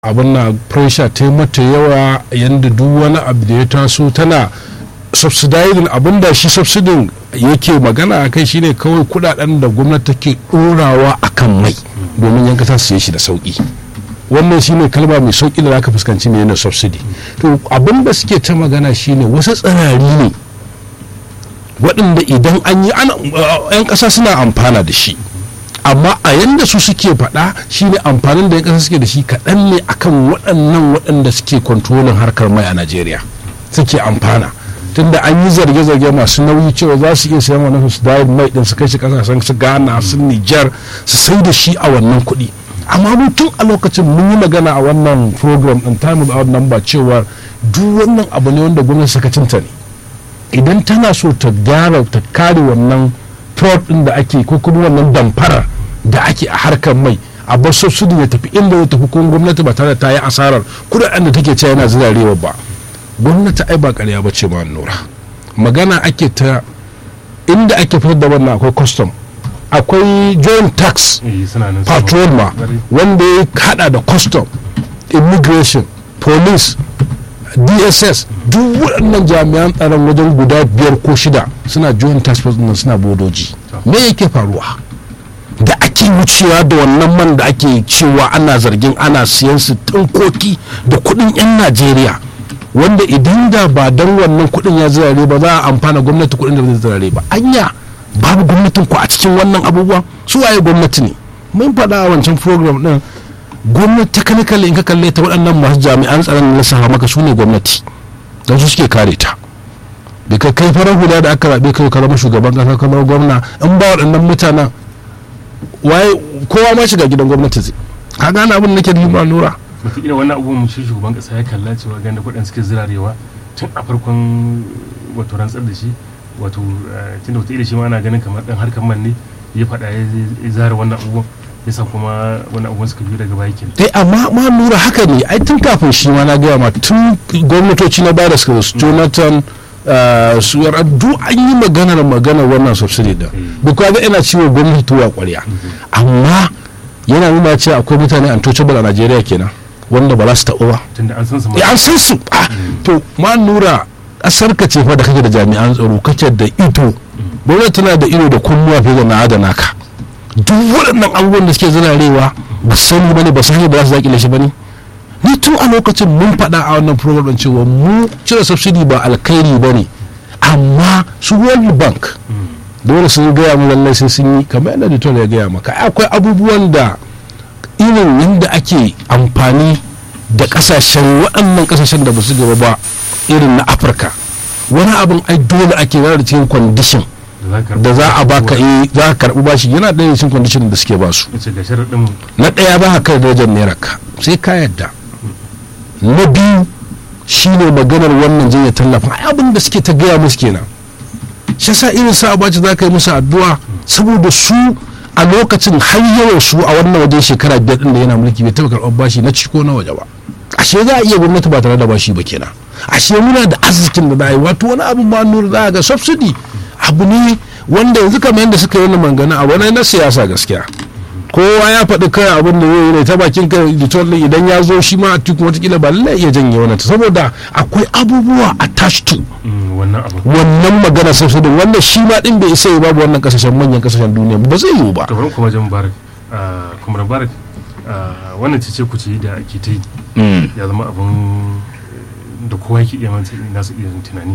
abin na pressure ta yi mata yawa yadda duk wani abu da ya taso tana subsidizing abin da shi subsidin yake magana a kai shine kawai kudaden da gwamnati take dorawa a kan mai domin yan kasa su shi da sauki wannan shine kalma mai sauki da zaka fuskanci mai na subsidy to abin da suke ta magana shine wasu tsirari ne waɗanda idan an yi yan ƙasa suna amfana da shi amma a yanda su suke faɗa shine amfanin da yan ƙasa suke da shi kaɗan ne akan waɗannan waɗanda suke kontrolin harkar mai a najeriya suke amfana tunda an yi zarge-zarge masu nauyi cewa za su iya sayan wani su dawo mai din su kai shi kasashen su ghana su nijar su sai da shi a wannan kuɗi amma mu tun a lokacin mun yi magana a wannan program din time without number cewa duk wannan abu ne wanda gwamnati sakacinta ne idan tana so ta gyara ta kare wannan fraud din da ake ko kuma wannan damfarar da ake a harkar mai a bar subsidy ya tafi inda ya tafi kuma gwamnati ba tare da ta yi asarar kudaden da take cewa yana zirarewa ba gwamnati ai ba karya ba ce ma nura magana ake ta inda ake fitar da wannan akwai custom akwai joint tax patrol ma wanda ya hada da custom immigration police dss duk waɗannan jami'an tsaron wajen guda biyar ko shida suna joint tax force suna bodoji me yake faruwa da ake wucewa da wannan man da ake cewa ana zargin ana siyan su tunkoki da kuɗin 'yan najeriya wanda idan da ba don wannan kuɗin ya zirare ba za a amfana gwamnati kuɗin da zai zirare ba anya babu gwamnatin ku a cikin wannan abubuwa su waye gwamnati ne mun faɗa a wancan program ɗin gwamnati technically in ka kalle ta waɗannan masu jami'an tsaron na saha maka su ne gwamnati don su suke kare ta da ka kai farar hula da aka zaɓe kai ka zama shugaban ƙasa kamar gwamna in ba waɗannan mutanen waye kowa ma shiga gidan gwamnati zai ka gane abin da nake da lura wataƙila wannan abubuwan shi shugaban ƙasa ya kalla cewa ganin da kuɗin suke zirarewa tun a farkon wato rantsar da shi wato tun da wataƙila shi ma ana ganin kamar ɗan harkar man ne ya faɗa ya zara wannan abubuwan yasa kuma wani abubuwan suka biyu daga baya kenan. eh amma ma lura haka ne ai tun kafin shi ma na gaya ma tun gwamnatoci na bada suka su jonathan su yar duk an yi maganar maganar wannan subsidy din duk ga ina ciwo gwamnati tuwa kwarya amma yana nuna cewa akwai mutane untouchable a najeriya kenan wanda ba za su taɓa ba tunda an san su an san su to ma nura ƙasar ka ce fa da kake da jami'an tsaro kake da ido gwamnati tana da ido da kunnuwa fiye da na adana ka duk waɗannan abubuwan da suke zirarewa ba su sani ba ne ba su hanyar da za su zaƙile shi ba ne ni tun a lokacin mun faɗa a wannan program ɗin cewa mu cire subsidy ba alkhairi ba ne amma su world bank dole sun gaya mu lallai sai sun yi kamar yadda editor ya gaya maka akwai abubuwan da irin yadda ake amfani da kasashen waɗannan kasashen da ba su gaba ba irin na afirka wani abin ai dole ake yana da cikin kwandishin da za a baka yi za ka karɓi bashi yana ɗaya cikin kwandishin da suke basu na ɗaya ba ka darajar naira ka sai ka yadda na biyu shine maganar wannan jinya tallafa abin da suke ta gaya musu kenan shi sa irin sa abaci za ka yi musu addu'a saboda su a lokacin har yawan su a wannan wajen shekara biyar din da yana mulki bai taɓa karɓar bashi na ciko na waje ba ashe za a iya gwamnati ba tare da bashi ba kenan ashe muna da arzikin da za a yi wato wani abu ma nura za a ga subsidy abu ne wanda yanzu kamar yadda suka yi wani mangana a wani na siyasa gaskiya kowa ya faɗi kai abin da zai yi ta bakin ka editor idan ya zo shi ma a cikin watakila ba lallai iya janye wannan ta saboda akwai abubuwa attached to wannan magana subsidy wanda shi ma din bai isa ya babu wannan kasashen manyan kasashen duniya ba zai yiwu ba to bari kuma jan barak kuma barak wannan cece ku ce da ake ta yi ya zama abin da kowa yake iya manta nasu iya tunani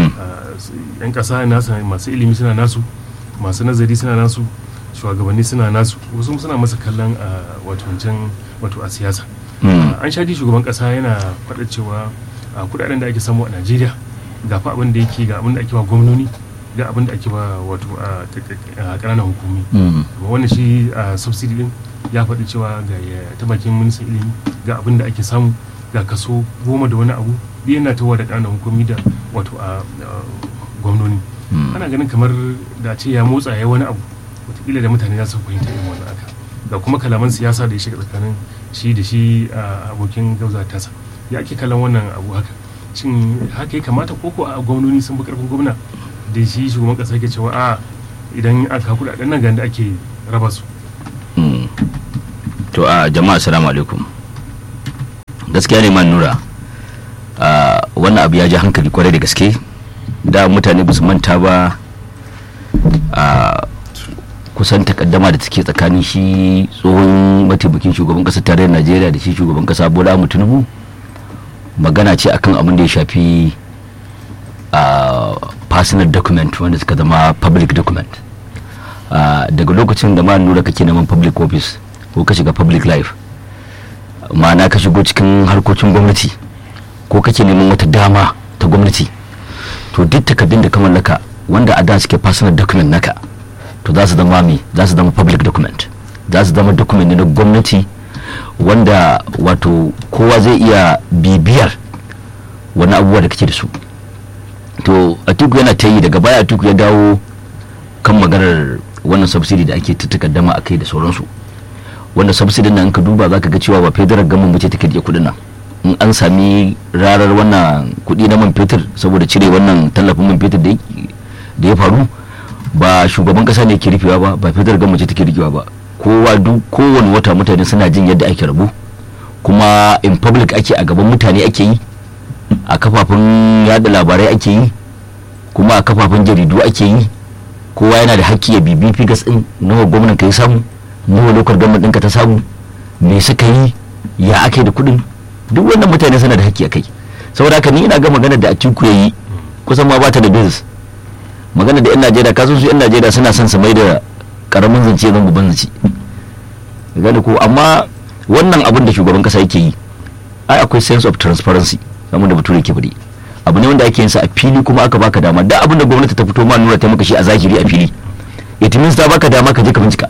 yan kasa masu ilimi suna nasu masu nazari suna nasu shugabanni suna nasu wasu suna masa kallon a wato wancan wato a siyasa an shaɗi shugaban kasa yana faɗa cewa kudaden da ake samu a najeriya ga fa abin da yake ga abin da ake ba gwamnoni ga abin da ake ba wato a ƙananan hukumi wannan shi subsidy din ya faɗi cewa ga ta bakin ministan ilimi ga abin da ake samu ga kaso goma da wani abu yana tawa da ƙananan hukumi da wato a gwamnoni ana ganin kamar da ce ya motsa ya wani abu wataƙila da mutane za su fahimta irin wannan aka ga kuma kalaman siyasa da ya shiga tsakanin shi da shi abokin gauza tasa ya ake kallon wannan abu haka shin haka ya kamata koko a gwamnoni sun fi karfin gwamna da shi shugaban kasa ke cewa a idan aka kuɗaɗen nan ga da ake raba su to a jama'a assalamu alaikum gaskiya ne man nura Ah, wannan abu ya ji hankali kwarai da gaske da mutane ba su manta ba a kusan takaddama da take tsakanin shi tsohon mataimakin shugaban kasar tarayyar najeriya da shi shugaban kasa bola ahmed tinubu magana ce akan abin da ya shafi a personal document wanda suka zama public document Ah, daga lokacin da ma nura kake neman public office ko ka shiga public life ma'ana ka shigo cikin harkokin gwamnati ko kake neman wata dama ta gwamnati to duk takardun da ka mallaka wanda a da suke personal document naka to za su zama me za su zama public document za su zama document ne na gwamnati wanda wato kowa zai iya bibiyar wani abubuwa da kake da su to atiku yana ta yi daga baya atiku ya dawo kan maganar wannan subsidy da ake ta takaddama a kai da sauransu wanda subsidy nan in ka duba za ka ga cewa ba federal government ce take rike kudin nan in an sami rarar wannan kudi na man fetur saboda cire wannan tallafin man fetur da ya- da ya faru ba shugaban kasa ne ke rufewa ba ba federal government ce take rikewa ba kowa duk kowane wata mutane suna jin yadda ake rabu kuma in public ake a gaban mutane ake yi a kafafen yada labarai ake yi kuma a kafafen jaridu ake yi kowa yana da hakki ya bibi figas din nawa gwamnan ka ya samu nawa lokar gwamnan ɗinka ta samu me suka yi ya ake da kuɗin duk wannan mutane suna da hakki a kai saboda haka ni ina ga magana da atiku ya yi kusan ma bata da business magana da yan najeriya kasan su yan najeriya suna son su mai da karamin zance zan babban zance gane ko amma wannan abin da shugaban kasa yake yi ai akwai sense of transparency kamar da bature ke faɗi abu ne wanda ake yin sa a fili kuma aka baka dama da abin da gwamnati ta fito ma nuna ta maka shi a zahiri a fili it means ta baka dama ka je ka bincika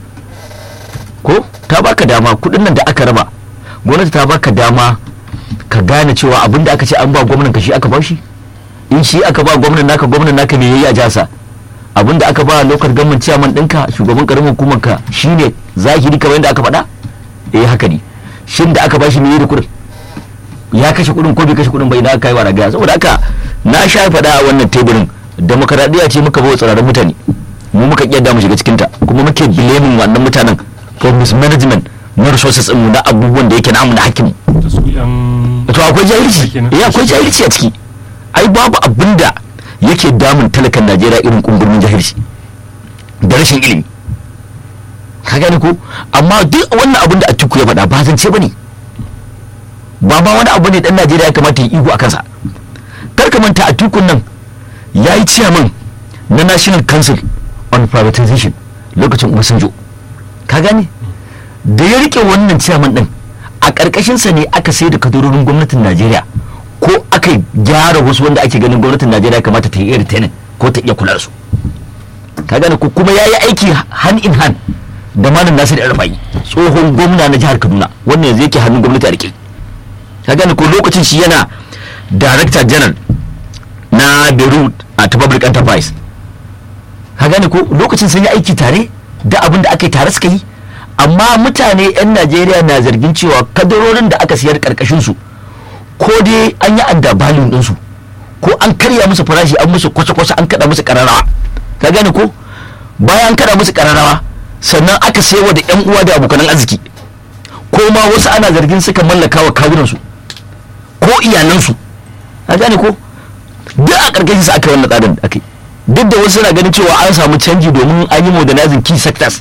ko ta baka dama kudin nan da aka raba gwamnati ta baka dama ka gane cewa abin da aka ce an ba gwamnan ka shi aka ba shi in shi aka ba gwamnan naka gwamnan naka me yayi a jasa abin da aka ba lokar gwamnan ciyaman ɗinka shugaban karamin hukumar ka shine zahiri kamar yadda aka faɗa eh haka ne shin da aka ba shi me yayi da kudin ya kashe kudin ko bai kashe kudin bai idan aka yi wa ragaya saboda haka na sha faɗa a wannan teburin demokaradiyya ce muka bawa tsirarin mutane mu muka kiyar mu shiga cikinta kuma muke blaming wannan mutanen for mismanagement na resources mu na abubuwan da yake namu na hakkin da su yan to akwai jahilci kenan. eh akwai jahilci a ciki ai babu abin da yake damun talakan Najeriya irin kumburmin jahilci da rashin ilimi ka gane ko amma duk wannan abin da Atiku ya faɗa ba zance bane ba ma wani abu ne dan Najeriya ya kamata ya iko a kansa kar ka manta Atikun nan ya yi ciyaman na National Council on Privatization lokacin Obasanjo ka gane da ya rike wannan ciyaman din a ƙarƙashinsa ne aka sai da kadarorin gwamnatin Najeriya ko aka gyara wasu wanda ake ganin gwamnatin Najeriya kamata ta yi iya retaining ko ta iya kula da su ka gane ko kuma ya yi aiki hand in hand da malam Nasir Arfa'i tsohon gwamna na jihar Kaduna wannan yanzu yake hannun gwamnati a rike ka gane ko lokacin shi yana director general na Beirut a ta public enterprise ka gane ko lokacin sun yi aiki tare da abin da aka yi tare suka yi amma mutane 'yan najeriya na zargin cewa kadarorin da aka siyar karkashin su ko dai an yi andabalin ɗinsu ko an karya musu farashi an musu kwasa-kwasa an kada musu kararrawa ka gane ko bayan an kada musu kararrawa sannan aka saiwa da 'yan uwa da abokanan arziki ko ma wasu ana zargin suka mallaka wa kawunansu ko iyalansu ka gane ko duk a ƙarƙashin su aka yi wannan tsarin da aka yi duk da wasu na ganin cewa an samu canji domin an yi modernizing key sectors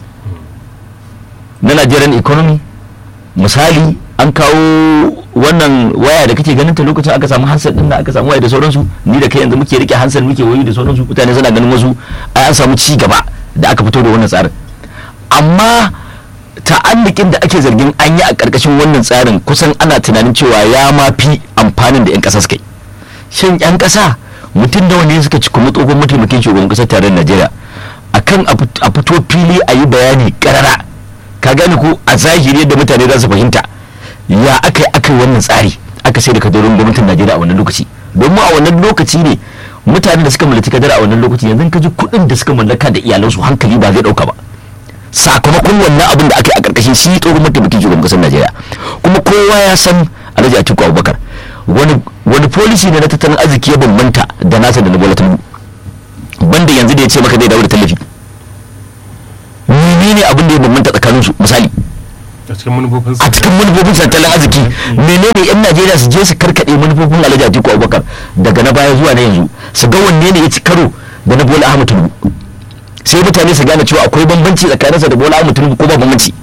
na Nigerian economy misali an kawo wannan waya da kake ganin ta lokacin aka samu hansar din da aka samu waya da sauransu ni da kai yanzu muke rike hansar muke wayi da sauransu mutane suna ganin wasu ai an samu ci gaba da aka fito da wannan tsarin amma ta'allikin da ake zargin an yi a ƙarƙashin wannan tsarin kusan ana tunanin cewa ya ma fi amfanin da 'yan ƙasa suka yi shin 'yan ƙasa mutum da wani suka ci kuma tsohon mataimakin shugaban ƙasar tarayyar najeriya akan a fito fili a yi bayani ƙarara ka gane ko a zahiri yadda mutane za su fahimta ya aka yi aka yi wannan tsari aka sai da kadarorin gwamnatin najeriya a wannan lokaci domin a wannan lokaci ne mutane da suka mallaki kadara a wannan lokaci yanzu ka ji kuɗin da suka mallaka da iyalansu hankali ba zai ɗauka ba sakamakon wannan abin da aka yi a ƙarƙashin shi tsohon mataimakin shugaban ƙasar najeriya kuma kowa ya san alhaji atiku abubakar wani wani policy ne na tattalin arziki ya bambanta da nasa da na bola tinubu banda yanzu da ya ce maka zai dawo da tallafi menene abin da ya bambanta tsakanin su misali a cikin manufofin a cikin manufofin tattalin arziki menene yan najeriya su je su karkade manufofin alhaji atiku abubakar daga na baya zuwa na yanzu su ga wanne ne ya ci karo da na bola ahmad tinubu sai mutane su gane cewa akwai bambanci tsakaninsa da bola ahmad tinubu ko ba bambanci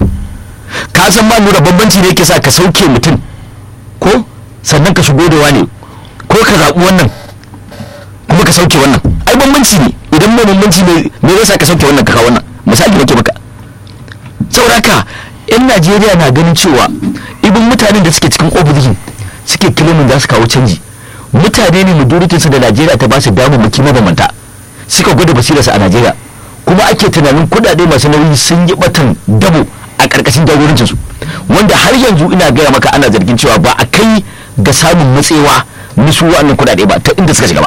ka san ma nura bambanci ne yake sa ka sauke mutum ko sannan ka shigo da wani ko ka zaɓi wannan kuma ka sauke wannan ai bambanci ne idan mai bambanci ne me zai sa ka sauke wannan ka kawo wannan misali nake maka saboda haka yan najeriya na ganin cewa ibin mutanen da suke cikin opposition suke kilimin za su kawo canji mutane ne majoritinsu da najeriya ta ba su damammaki mabambanta suka gwada basirarsa a najeriya kuma ake tunanin kudade masu nauyi sun yi batan dabo a karkashin jagorancinsu wanda har yanzu ina gaya maka ana zargin cewa ba a kai ga samun matsewa na su wa'annan kudade ba ta inda suka shiga ba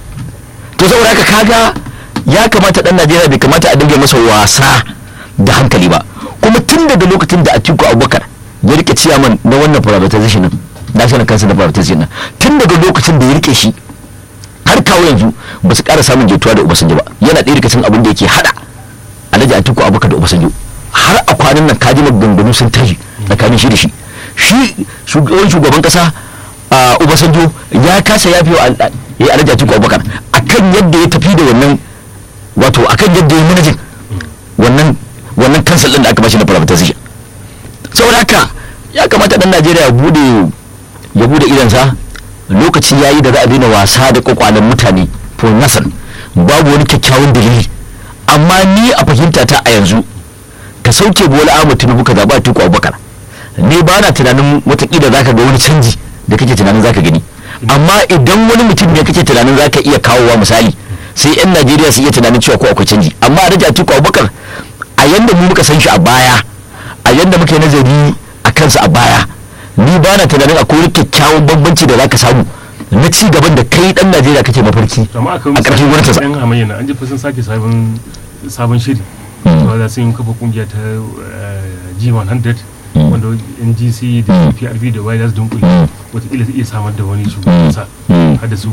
to saboda haka kaga ya kamata dan najeriya bai kamata a dinga masa wasa da hankali ba kuma tun daga lokacin da atiku abubakar ya rike ciyaman na wannan privatization din national council na privatization din tun daga lokacin da ya rike shi har kawo yanzu ba su ƙara samun jituwa da obasanjo ba yana ɗaya daga cikin abin da yake hada alhaji atiku abubakar da obasanjo har a kwanan nan kaji maganganu sun tashi tsakanin shi da shi shi shugaban shugaban kasa a obasanjo ya kasa yafi wa ya alhaji atiku abubakar akan yadda ya tafi da wannan wato akan yadda ya manajin wannan wannan kansal din da aka bashi na privatization saboda haka ya kamata dan najeriya ya bude ya bude idansa lokaci yayi da za a daina wasa da kwakwalen mutane for nothing babu wani kyakkyawan dalili amma ni a fahimta ta a yanzu ka sauke bola ahmad tinubu ka zaba tuku abubakar ne ba na tunanin watakila zaka ga wani canji da kake tunanin zaka gani amma idan wani mutum ne kake tunanin zaka iya kawowa misali sai yan najeriya su iya tunanin cewa ko akwai canji amma a rage atiku abubakar a yanda mu muka san shi a baya a yanda muka yi nazari a kansa a baya ni ba na tunanin akwai wani kyakkyawan bambanci da zaka samu na ci gaban da kai dan najeriya kake mafarki amma akwai a ƙarshen gwamnatinsa yan hamayya na an ji sun sake sabon sabon shiri to za su yi kafa kungiya ta eh, G100 wanda NGC da PRB da Y za su dunkule wataƙila su iya samar da wani shugaban kasa har da su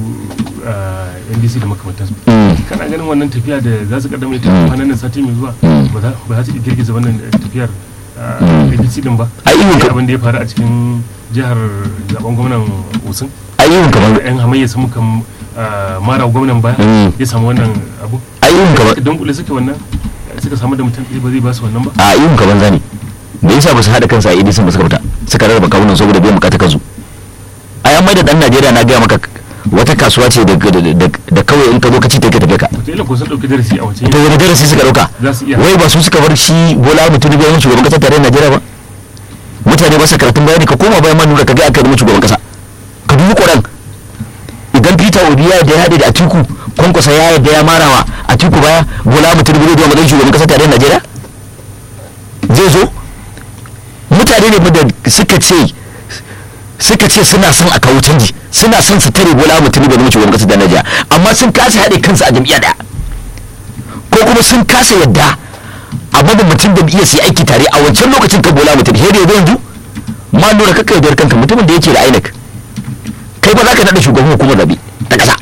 eh, NDC da makamantansu kana ganin wannan tafiya da za su kaddamar ta kwanan nan sati mai zuwa ba za ba za su iya girgiza wannan tafiyar eh, APC din ba Ai, irin ka- abin da ya faru a cikin jihar zaben gwamnan Osun ayyukan kamar yan hamayya sun muka mara gwamnan baya Mm. ya samu wannan abu ayyukan kamar don kula suke wannan suka samu da mutum ɗaya ba zai ba su wannan ba a ayyukan kamar zane me yasa ba su haɗa kansa a idison ba suka fita suka rarraba kawunan saboda biyan bukatar kansu a yan mai da dan najeriya na gaya maka wata kasuwa ce da- da da- da kawai in ka zo ka ci ta ka tafi ka wataƙila ko sun ɗauki darasi a wancan to wani darasi suka dauka Za su iya. wai ba su suka bar shi bola mutum da yawan shugaban kasar tarayyar najeriya ba mutane ba sa karatun bayani ka koma bayan manura ka ga aka yi shugaban kasa ka dubi koran idan peter obi ya yarda ya haɗe da atiku kwankwasa ya yarda ya marawa atiku baya bola mutum da zuwa matsayin shugaban kasar tarayyar najeriya zai zo mutane ne da suka ce suka ce suna son a kawo canji suna son su tare bola mutum da shugaban kasar tarayyar najeriya amma sun kasa haɗe kansu a jam'iyya daya ko kuma sun kasa yadda a babu mutum da iya su yi aiki tare a wancan lokacin ka bola mutum sai da yanzu yanzu ma lura kakka yaudar kanka mutumin da yake da INEC kai ba za ka naɗa shugaban hukumar zaɓe ta ƙasa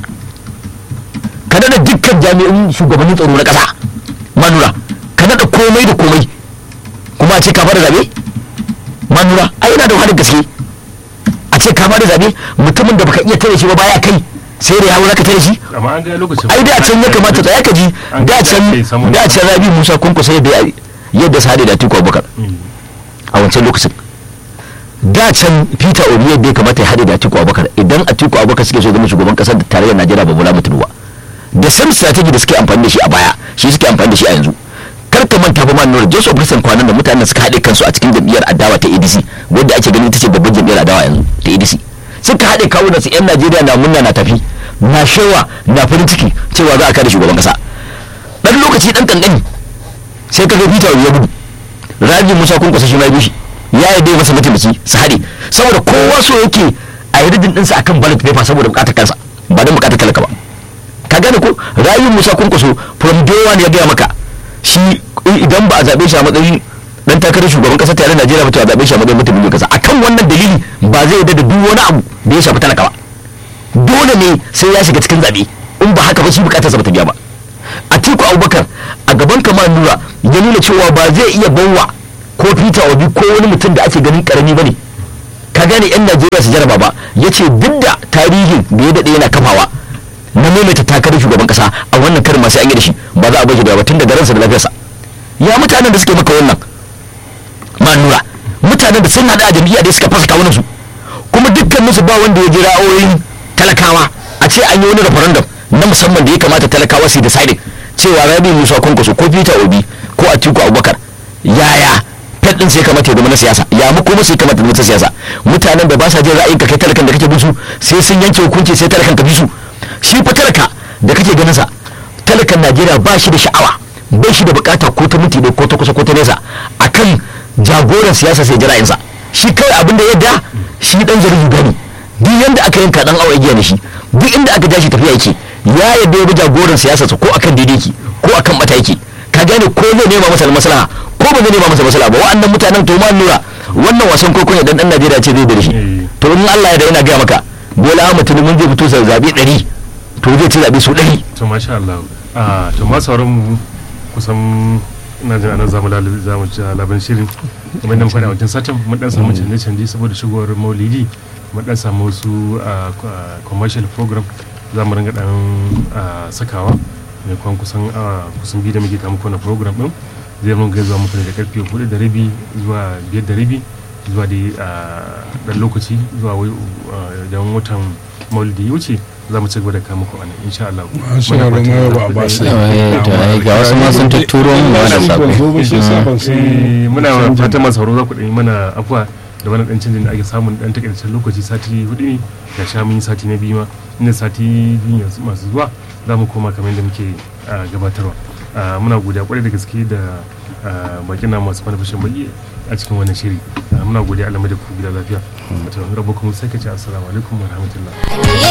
ka naɗa dukkan jami'in shugabannin tsaro na ƙasa ma lura ka naɗa komai da komai kuma a ce ka fara zaɓe ma lura ai yana da wahalar gaske a ce ka fara zaɓe mutumin da baka iya tare shi ba baya kai sai da yawo za ka tare shi amma an ga lokacin ai da can ya kamata tsaya ka ji An da ga can kai samun- da can rabi musa kunkusa yadda yadda sade da atiku abubakar Mm. a wancan lokacin da can peter obi yadda ya kamata ya haɗe da atiku abubakar idan atiku abubakar suke so zama shugaban ƙasar da tarayyar najeriya ba bola mutum ba da same strategy da suke amfani da shi a baya shi suke amfani da shi a yanzu kar ka manta fa man joseph christian kwanan da mutanen suka haɗe kansu a cikin jam'iyyar adawa ta adc wadda ake ganin ita ce babban jam'iyyar adawa yanzu ta adc suka haɗe kawo da su yan najeriya na munna na tafi na shewa na farin ciki cewa za a kare shugaban ƙasa ɗan lokaci ɗan ƙanƙani sai ka ga peter obi ya gudu rabi musa kun kusa shi ma ya bishi ya yi dai masa mataimaki su haɗe saboda kowa so yake a yi ridin ɗinsa akan ballot paper saboda buƙatar kansa ba don buƙatar talaka ba ka gane ko rayu musa kun kuso from day one ya gaya maka shi idan ba a zaɓe shi a matsayin dan takarar shugaban ƙasar tare najeriya ba to a zaɓe shi a matsayin mutum kasa akan wannan dalili ba zai yarda da duk wani abu da ya shafi talaka ba dole ne sai ya shiga cikin zaɓe in ba haka ba shi buƙatarsa ba ta biya ba atiku abubakar a gaban kamar nura ya nuna cewa ba zai iya bawa ko peter obi ko wani mutum da ake ganin karami bane ka gane yan najeriya su jaraba ba ya ce duk da tarihin da ya daɗe yana kafawa na maimaita takarar shugaban kasa a wannan karin masu an yi da shi ba za a bashi da ba tun da ransa da lafiyarsa ya mutanen da suke maka wannan ma nura mutanen da sun haɗa a jam'iyya da suka fasa kawunan su kuma dukkan musu ba wanda ya ji ra'ayoyin talakawa a ce an yi wani referendum na musamman da ya kamata talakawa su decide cewa rabi musa kwankwaso ko peter obi ko atiku abubakar yaya fet din sai kamata ya zama na siyasa ya mu kuma sai kamata na siyasa mutanen da ba sa jin ra'ayin ka kai talakan da kake bin su sai sun yanke hukunci sai talakan ka bi su shi fa talaka da kake ganin sa talakan najeriya ba shi da sha'awa bai shi da bukata ko ta minti ne ko ta kusa ko ta nesa akan jagoran siyasa sai jira'insa shi kawai abin da yadda shi dan zari gani duk yanda aka yanka dan awa igiya da shi duk inda aka ja shi tafiya yake ya yadda ya bi jagoran siyasa ko akan daidai ki ko akan mata yake ka gane ko zai nema masa maslaha ko ba zai nema masa maslaha ba wa'annan mutanen to ma nura wannan wasan kokon ya dan dan Najeriya ce zai da shi to in Allah ya da yana ga maka Bola Ahmed Tinubu zai fito sa zabe 100 to zai ci zabe su 100 to masha Allah a to ma sauran mu kusan ina jin anan zamu zamu ci labarin shirin kamar nan fara wancan satin mun dan samu canje canje saboda shigowar Maulidi mun dan samu wasu commercial program za mu ringa dan sakawa mai kwan kusan kusan biyu da muke kama kwana program din zai mun zuwa muku ne da karfe hudu da rabi zuwa biyar da rabi zuwa da dan lokaci zuwa dan watan maulidi ya wuce za mu ci gaba da kama ku anan insha Allah Masha Allah, ma ba a ba su. ga wasu ma sun tatturo mu wani sako muna fatan masu sauro za ku ɗanyi mana afuwa da wani ɗan canjin da ake samun ɗan takaitaccen lokaci sati hudu ne ga sha mun yi sati na biyu ma inda sati biyu masu zuwa za mu koma kamar yadda muke gabatarwa muna godiya kwarai da gaske da bakin na masu manufashin baki a cikin wannan shiri muna godiya alamai da ku gida lafiya wata rabu kuma sai ka ce assalamu alaikum wa rahmatullah